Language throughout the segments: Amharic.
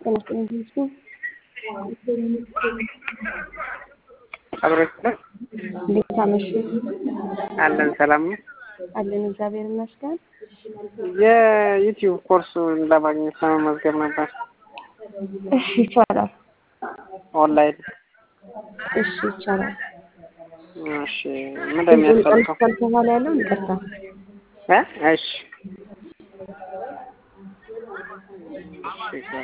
ጤና ይስጥልኝ። አብሮች ነው እንዴት አመሹ? አለን። ሰላም ነው አለን እግዚአብሔር ይመስገን። የዩቲዩብ ኮርሱ ለማግኘት ለመመዝገብ ነበር። እሺ ይቻላል። ኦንላይን። እሺ ይቻላል። እሺ ምን እንደሚያስፈልገው ቀን በኋላ ያለውን ይቅርታ። እ እሺ እሺ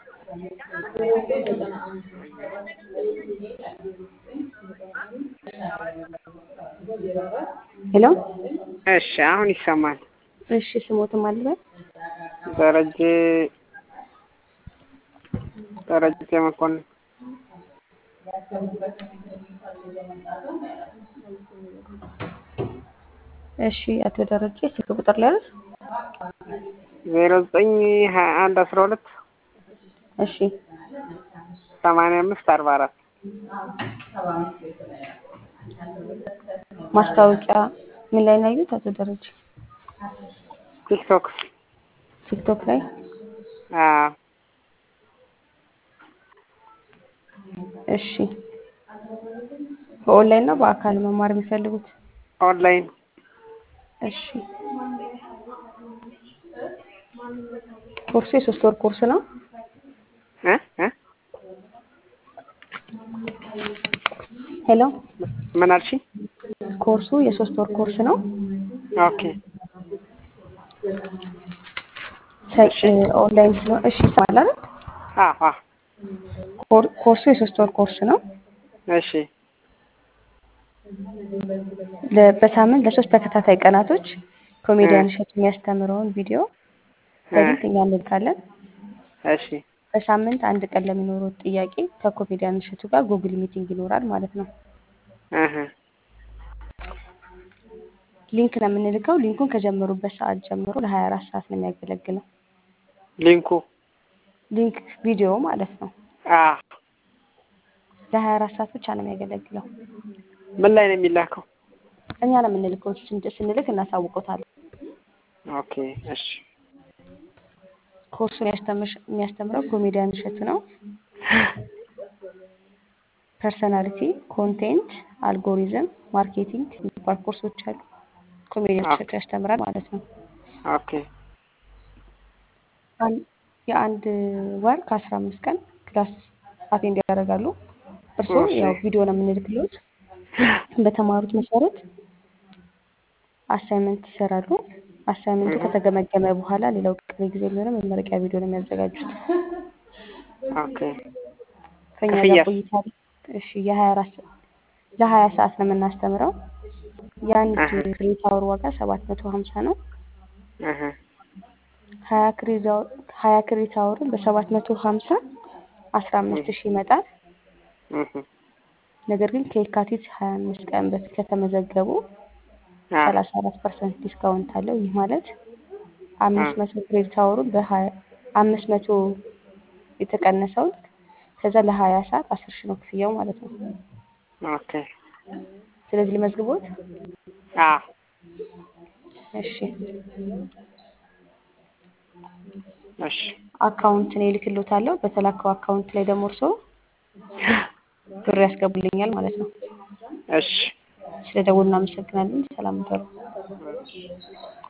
ሄሎ እሺ አሁን ይሰማል። እሺ ስሞትም አልበል ደረጀ ደረጀ መኮንን እሺ አቶ ደረጀ ስልክ ቁጥር ላይ አይደል? ዜሮ ዘጠኝ ሀያ አንድ አስራ ሁለት እሺ ሰማንያ አምስት አርባ አራት ማስታወቂያ ምን ላይ ነው ያዩት? አቶ ደረጀ ቲክቶክ ቲክቶክ ላይ አዎ እሺ በኦንላይን ነው በአካል መማር የሚፈልጉት? ኦንላይን እሺ ኮርሱ የሶስት ወር ኮርስ ነው። እ እ ሄሎ ምን አልሽኝ? ኮርሱ የሶስት ወር ኮርስ ነው። ኦኬ ሰ- ኦንላይን ስለሆነ እሺ ይሰማል አይደል? አዎ አዎ ኮር- ኮርሱ የሶስት ወር ኮርስ ነው። እሺ ለ- በሳምንት ለሶስት ተከታታይ ቀናቶች ኮሜዲያን እሸቱ የሚያስተምረውን ቪዲዮ በሊንክ እኛ እንልካለን። እሺ በሳምንት አንድ ቀን ለሚኖረው ጥያቄ ከኮሜዲያን እሸቱ ጋር ጉግል ሚቲንግ ይኖራል ማለት ነው። እህ ሊንክ ነው የምንልከው። ሊንኩን ከጀመሩበት ሰዓት ጀምሮ ለ24 ሰዓት ነው የሚያገለግለው። ሊንኩ ሊንክ ቪዲዮ ማለት ነው። አዎ ለ24 ሰዓት ብቻ ነው የሚያገለግለው። ምን ላይ ነው የሚላከው? እኛ ነው የምንልከው። ስን- ስንልክ እናሳውቆታለን። ኦኬ እሺ ኮርሱን ያስተምር- የሚያስተምረው ኮሜዲያን እሸቱ ነው። ፐርሰናሊቲ፣ ኮንቴንት፣ አልጎሪዝም፣ ማርኬቲንግ የሚባሉ ኮርሶች አሉ። ኮሜዲያን እሸቱ ያስተምራል ማለት ነው። ኦኬ አን- የአንድ ወር ከአስራ አምስት ቀን ክላስ አቴንድ ያደርጋሉ። እርስዎ እሺ። ያው ቪዲዮ ነው የምንልክሎት። በተማሩት መሰረት አሳይመንት ይሰራሉ። አሳይመንቱ ከተገመገመ በኋላ ሌላው ቀሪ ጊዜ የሚሆነው መመረቂያ ቪዲዮ ነው የሚያዘጋጁት። ኦኬ ከኛ ክፍያ? ጋር ቆይታ እሺ የሀያ አራት ለሀያ ሰዓት ነው የምናስተምረው። የአንድ አሀ። ክሬዲት አወር ዋጋ ሰባት መቶ ሀምሳ ነው። እህ ሀያ ክሬዲት አወር- ሀያ ክሬዲት አወርን በሰባት መቶ ሀምሳ አስራ አምስት ሺህ ይመጣል። እህ ነገር ግን ከየካቲት ሀያ አምስት ቀን በፊት ከተመዘገቡ አዎ ሰላሳ አራት ፐርሰንት ዲስካውንት አለው። ይህ ማለት አምስት መቶ ክሬዲት አወሩን በሀያ አምስት መቶ የተቀነሰውን ከዛ ለሀያ ሰዓት አስር ሺህ ነው ክፍያው ማለት ነው። ኦኬ ስለዚህ ልመዝግቦት። አዎ እሺ እሺ አካውንት ነው እልክልዎታለሁ። በተላከው አካውንት ላይ ደግሞ እርስዎ ብር ያስገቡልኛል ማለት ነው። እሺ ስለ ደውሉ እናመሰግናለን። ሰላም ደሩ።